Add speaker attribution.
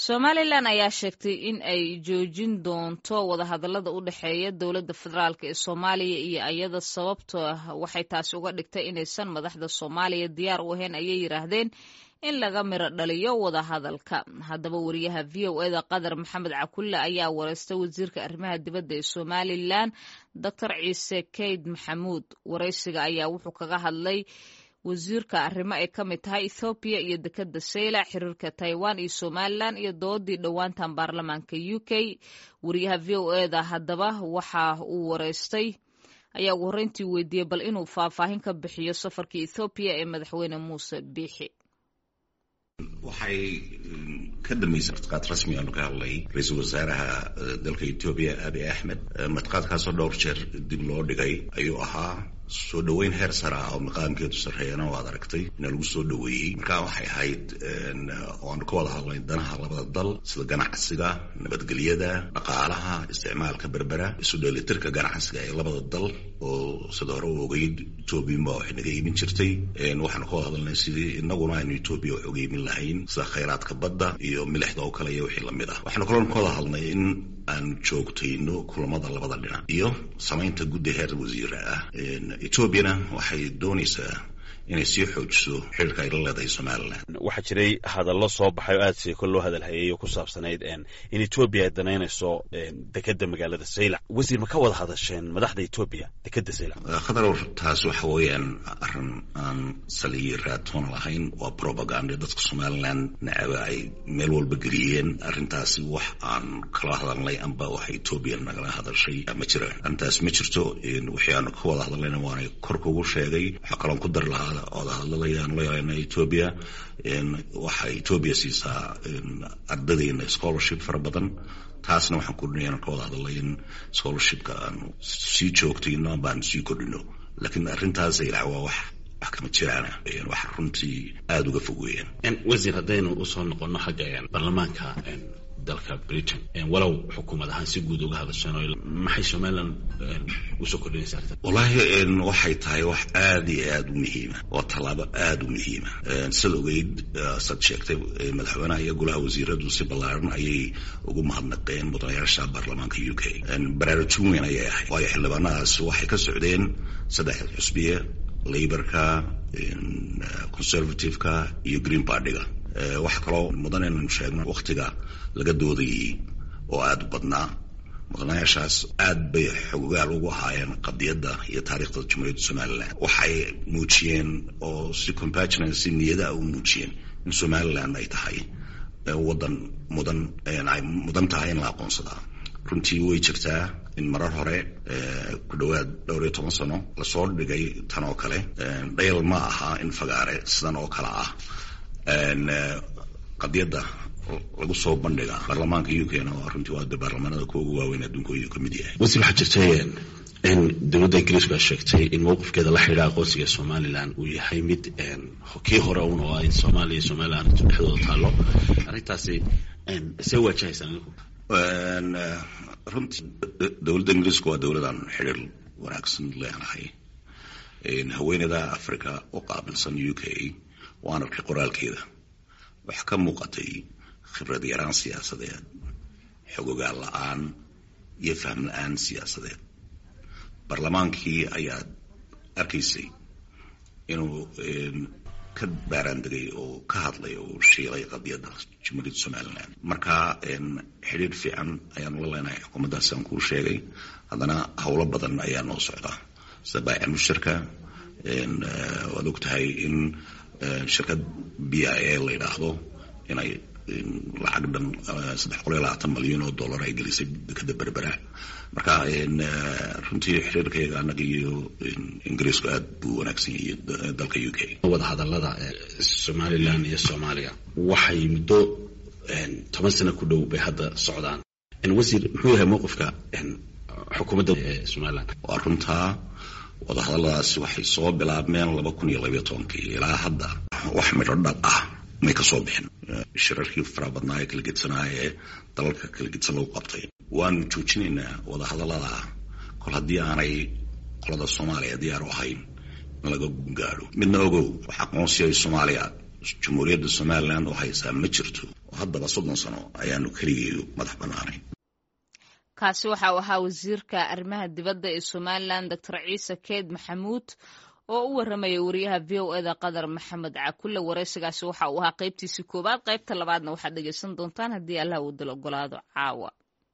Speaker 1: somalilan ayaa sheegtay in ay joojin doonto wadahadalada u dhexeeya dowladda federaalk ee soomaaliya iyo ayada sababtoo ah waxay taasi uga dhigtay inaysan madaxda soomaaliya diyaar u ahayn ayay yidhaahdeen in laga miro dhaliyo wadahadalka haddaba wariyaha v o eda qatar maxamed cakulle ayaa wareystay wasiirka arrimaha dibadda ee somalilan doctor ciise keyd maxamuud waraysiga ayaa wuxuu kaga hadlay wasiirka arrimo ay ka mid tahay ethoobiya iyo dekadda saylac xiriirka taiwan iyo somalilan iyo doodii dhowaantan baarlamaanka u k wariyaha v o eda haddaba waxa uu wareystay ayaa ugu horreyntii weydiiyey bal inuu faahfaahin ka bixiyo safarkii ethoobiya ee madaxweyne muuse biixi
Speaker 2: waxay ka dambeysay martiqaad rasmi aanu ka hadlay ra-iisul wasaaraha dalka etoobiya abiy axmed martiqaadkaasoo dhowr jeer dib loo dhigay ayuu ahaa soo dhoweyn heer sare ah oo maqaamkeedu sarreeyana waad aragtay ina lagu soo dhoweeyey marka waxay ahayd oo aanu ka wada hadlay danaha labada dal sida ganacsiga nabadgelyada dhaqaalaha isticmaalka berbera isu dheelitirka ganacsiga ee labada dal oo sida hore u ogeyd etoobiyanba waxay naga iibin jirtay waxaanu ka wada hadalnay sidii inaguna aynu etoobiya wax uga iibin lahayn sida khayraadka badda iyo milixda oo kale iyo wixii lamid ah waxaanu kaloo ka wada hadlnay in aan joogtayno kulamada labada dhinac iyo samaynta guddi heer wasiira ah etoobiyana waxay doonaysaa inay sii xoojiso xiriirka ay la leedahay somalilan
Speaker 3: waxaa jiray hadallo soo baxay oo aad seeko loo hadalhayay oo ku saabsanayd in etoobiya ay danaynayso dekeda magaalada saylac wasiir ma ka wada hadasheen madaxda etoobiya dekeda saylac
Speaker 2: khadar taas waxa weeyaan arrin aan saliyi raatoon lahayn waa propaganda dadka somalilan nacaba ay meel walba geliyeen arrintaasi wax aan kala hadalnay amba waxa etoobiya nagala hadashay ma jiraan arrintaas ma jirto wixii aanu ka wada hadalnayna waanay kor kugu sheegay waxaa kaloon ku dar lahaa odahadladayaan la yeelana etoobiya waxay etoobiya siisaa ardadeena scholarship fara badan taasna waxaan kordhinayaan ka wada hadalay in scholarshipka aanu sii joogtayno amba aanu sii kordhino laakiin arrintaas ilac waa wax wax kama jiraana wax runtii aada uga fog weeyaan
Speaker 4: wasiir haddaynu usoo noqono xagga baarlamaanka dalka britain walow xukuumad ahaan si guud uga hadasheen oo maxay somalilan usoo kordhinaysa arrinta
Speaker 2: wallaahi waxay tahay wax aada iyo aada u muhiima waa tallaabo aada u muhiima sida ogeyd sad sheegtay madaxweynaha iyo golaha wasiiradu si ballaaran ayay ugu mahadnaqeen mudanayaasha baarlamaanka u k baraarujin weyn ayay ahayd waayo xildhibaanadaas waxay ka socdeen saddex xusbiye laborka conservativeka iyo green partyga waxa kaloo mudan inaynu sheegno waktiga laga doodayay oo aada u badnaa mudanayaashaas aad bay xogogaal ugu ahaayeen qadiyadda iyo taariikhda jumhuuriyadda somalilan waxay muujiyeen oo si compagina si niyada u muujiyeen in somalilan ay tahay waddan mudan ay mudan tahay in la aqoonsadaa runtii way jirtaa in marar hore ku dhowaad dhowr iyo toban sano lasoo dhigay tan oo kale dhayl ma aha in fagaare sidan oo kale ah qadiyadda lagu soo bandhiga baarlamaanka u k na runtii waa de baarlamaanada kuwa ugu waaweyn adduunka ayuu ka mid yahay
Speaker 4: wasiir waxaa jirtay in dowladda ingiriisku ay sheegtay in mowqifkeeda la xidhiidha aqoonsiga somalilan uu yahay mid kii hore un oo ay soomaaliya iyo somalilan dhexdooda taallo arrintaasi see waajahaysaan idinku
Speaker 2: runtii dowladda ingiriisku waa dowladaan xidhiir wanaagsan leenahay haweeneyda africa u qaabilsan u k waan arkay qoraalkeeda waxaa ka muuqatay khibrad yaraan siyaasadeed xogogaal la-aan iyo fahm la-aan siyaasadeed baarlamaankii ayaad arkaysay inuu ka baaraan degay oo ka hadlay oo shiilay qadiyadda jumhuuriyadda somalilan marka xidhiir fiican ayaanu la leenahay xukuumaddaasaan kuu sheegay haddana howlo badan ayaa noo socdaa sida baaca mushtarka waad og tahay in shirkad b i a la yidhaahdo inay lacag dhan saddex qol iyo labaatan malyan oo dollar ay gelisay dekada berbera marka runtii xiriirkayga annaga iyo ingiriisku aad buu wanaagsan yahay dalka u k
Speaker 4: wada hadallada somalilan iyo soomaaliya waxay muddo toban sano ku dhow bay hadda socdaan wasiir muxuu yahay mowqifka xukuumadda somalilan
Speaker 2: waa runtaa wadahadalladaasi waxay soo bilaabmeen laba kun iyo labayo tobankii ilaa hadda wax midho dhal ah may ka soo bixin shirarkii fara badnaa ee kala gedsanaa ee dalalka kala gedsan lagu qabtay waanu joojinaynaa wadahadallada kol haddii aanay qolada soomaaliya diyaar u ahayn in laga gaadho midna ogow wax aqoonsiya soomaaliya jumhuuriyadda somalilan oo haysaa ma jirto haddaba soddon sano ayaanu keligeedu madax bannaanayn
Speaker 1: kaasi waxa uu ahaa wasiirka arrimaha dibadda ee somalilan doctor ciise keed maxamuud oo u warramaya wariyaha v o eda qadar maxamed cakulle waraysigaasi waxa uu ahaa qaybtiisii koowaad qaybta labaadna waxaad dhegeysan doontaan haddii allah uu dal ogolaado caawa